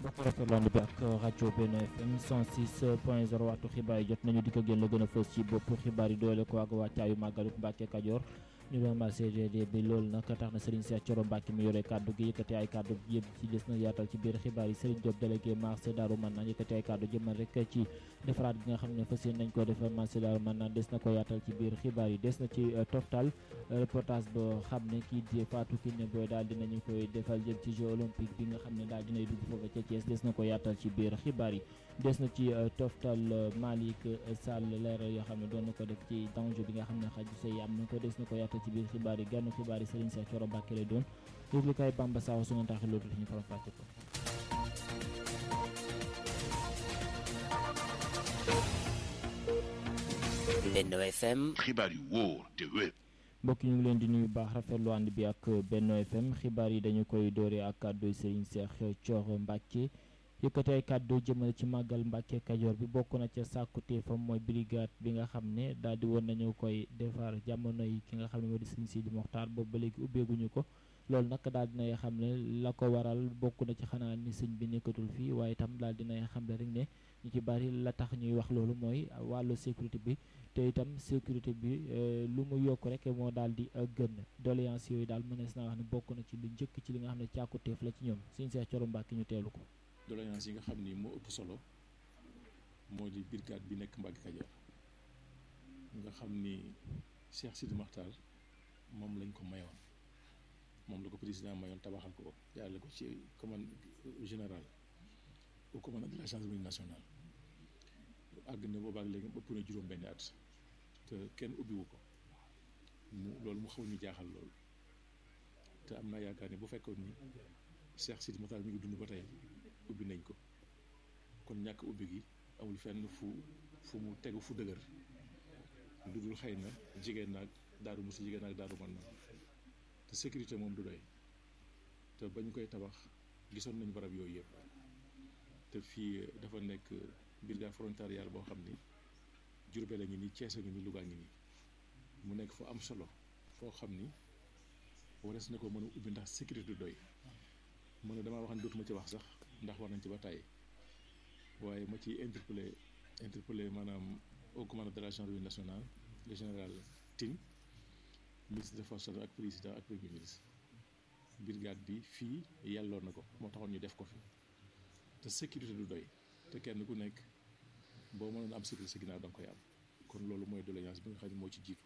mbokk rafetlu bi ak rajo Benno FM 106 point 0 waxtu xibaar yi jot nañu di ko génn la gën a fës ci bopp xibaar yi doole ko ak wàccaayu màggalu Mbàkke Kajoor ñu doon mal CGD bi loolu nag tax na Serigne Cheikh Thioro Mbacke mi yore kaddu gi yëkkati ay kaddu yëpp ci des na yaatal ci biir xibaar yi Serigne Diop délégué marché Darou Manane yëkkati ay kaddu jëmal rek ci defaraat gi nga xam ne fas yéene nañ ko defar marché Darou Manane des na ko yaatal ci biir xibaar yi des na ci toftal reportage boo xam ne kii di Fatou Kiné Boy daal dinañu koy defal jëm ci jeux olympique bi nga xam ne daal dinay dugg foofu ca Thiès des na ko yaatal ci biir xibaar yi des na ci toftal Malick Sall leeral yoo xam ne doon na ko def ci danger bi nga xam ne xaju say am na ko des na ko yaatal ci biir xibaar yi gànnu xibaar yi Serigne Cheikh Thioro Mbacke lay doon yëglu kay Bamba Saw su ngeen taxee loolu ñu faram fàcce ko Benno FM xibaar yu wóor te wér mbokk ñu ngi leen di nuyu baax rafetlu ànd bi ak Benno FM xibaar yi dañu koy dooree ak kàddu Serigne Cheikh Thioro Mbacke yëkkati ay kàddu jëmale ci màggal Mbàkke Kajoor bi bokk na ca sàkkuteefam mooy brigade bi nga xam ne daal di woon nañu koy defar jamono yi ki nga xam ne moo di sëñ Sidi Moxtaar boobu ba léegi ubbeeguñu ko loolu nag daal dinay xam ne la ko waral bokk na ci xanaa ni sëñ bi nekkatul fii waaye itam daal dinay xam ne rek ne ñu ci bari la tax ñuy wax loolu mooy wàllu sécurité bi te itam sécurité bi lu mu yokk rek moo daal di gën doléance yooyu daal mënees naa wax ne bokk na ci lu njëkk ci li nga xam ne càkkuteef la ci ñoom sëñ Cheikh Thioro Mbacke ñu teelu ko doléance yi nga xam ni moo ëpp solo moo di brigade bi nekk Mbacke Kajoor nga xam ni Cheikh Sidi Makhtar moom lañ ko mayoon moom la ko président mayoon tabaxal ko ko jaarale ko ci commande général au commandant de la gendarmerie nationale àgg na boobaak léegi ëpp na juróom benn at te kenn ubbiwu ko mu loolu mu xaw ñu jaaxal loolu te am naa yaakaar ni bu fekkoon ni Cheikh Sidi Makhtar mi ngi dund ba tey ubbi nañ ko kon ñàkk ubbi gi amul fenn fu fu mu tegu fu dëgër lu dul xëy na jigéen naag daaru musi jigéen naag daaru man na te sécurité moom du doy te bañ koy tabax gisoon nañ barab yooyu yëpp te fii dafa nekk brigade frontalière boo xam ni Jurbel a ngi nii Cees a ngi nii Luga ngi nii mu nekk fu am solo foo xam ni warees na ko mën a ubbi ndax sécurité du doy mën na damaa wax ne dootuma ci wax sax ndax war nañ ci ba tàyyi waaye ma ci interpellé interpellé maanaam au commandant de la gendarmerie nationale le général Tine ministre des forces ak président ak premier ministre brigade bi fii yàlloon na ko moo taxoon ñu def ko fi te sécurité du doy te kenn ku nekk boo mënoon am sécurité sa ginnaaw da nga koy am kon loolu mooy doléance bi nga xam ne moo ci jiitu.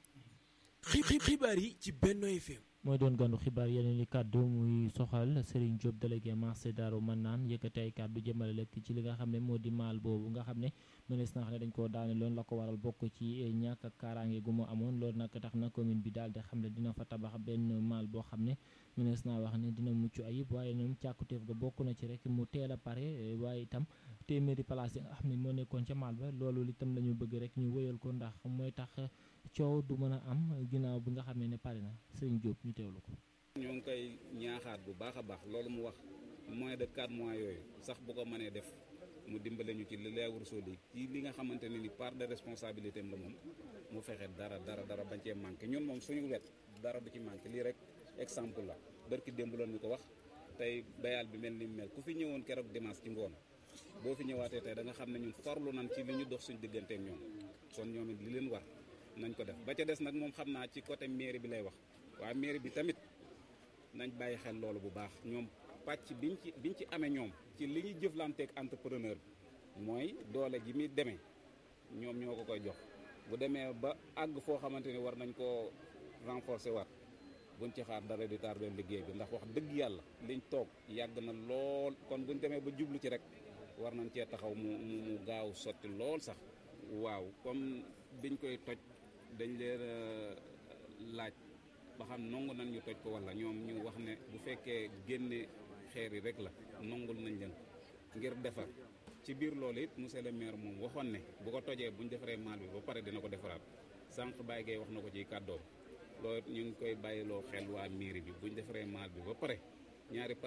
xibaar yi ci Benno FM. mooy doon gàndu xibaar yeneen i kàddu muy soxal Serigne Diop délégué marché Darou Manane yëkkati ay kàddu jëmale lekk ci li nga xam ne moo di maal boobu nga xam ne mënees na xam ne dañ koo daane loon la ko waral bokk ci ñàkk ak kaaraange gu mu amoon loolu nag tax na commune bi daal di xam ne dina fa tabax benn maal boo xam ne mënees naa wax ne dina mucc ayib waaye ñoom càkkutéef ga bokk na ci rek mu teel a pare waaye itam téeméeri place yi nga xam ne moo nekkoon ca maal ba loolu itam la ñu bëgg rek ñu wëyal ko ndax mooy tax coow du mën a am ginnaaw bi nga xam ne ne pare na Serigne Diop ñu teewlu ko. ñoo ngi koy ñaaxaat bu baax a baax loolu mu wax moins de 4 mois yooyu sax bu ko mënee def mu dimbale ñu ci li lay war soo ci li nga xamante ne ni part de responsabilité am la moom mu fexe dara dara dara bañ cee manqué ñun moom suñu wet dara du ci manqué lii rek exemple la barki démb loon ñu ko wax tey bayal bi mel ni mel ku fi ñëwoon keroog dimanche ci ngoon boo fi ñëwaatee tey da nga xam ne ñun farlu nañ ci li ñu dox suñu digganteek ñoom kon ñoom it li leen war nañ ko def ba ca des nag moom xam naa ci côté mairie bi lay wax waaye mairie bi tamit nañ bàyyi xel loolu bu baax ñoom pàcc biñ ci biñ ci amee ñoom ci li ñuy jëflanteeg entrepreneur bi mooy doole ji muy demee ñoom ñoo ko koy jox bu demee ba àgg foo xamante ni war nañ koo renforcer waat buñ ci xaar dara di tardé liggéey bi ndax wax dëgg yàlla liñ toog yàgg na lool kon buñ demee ba jublu ci rek war nañ cee taxaw mu mu gaaw sotti lool sax waaw comme biñ koy toj dañ leen laaj ba xam nangu nañ ñu toj ko walla ñoom ñu wax ne bu fekkee génne xeer yi rek la nangul nañ leen ngir defar ci biir loolu it monsieur le maire moom waxoon ne bu ko tojee bu ñu defaree maal bi ba pare dina ko defaraat sànq Baye Gueye wax na ko ci kàddoom loolu ñu ngi koy bàyyiloo xel waa mairie bi bu ñu defaree maal bi ba pare ñaari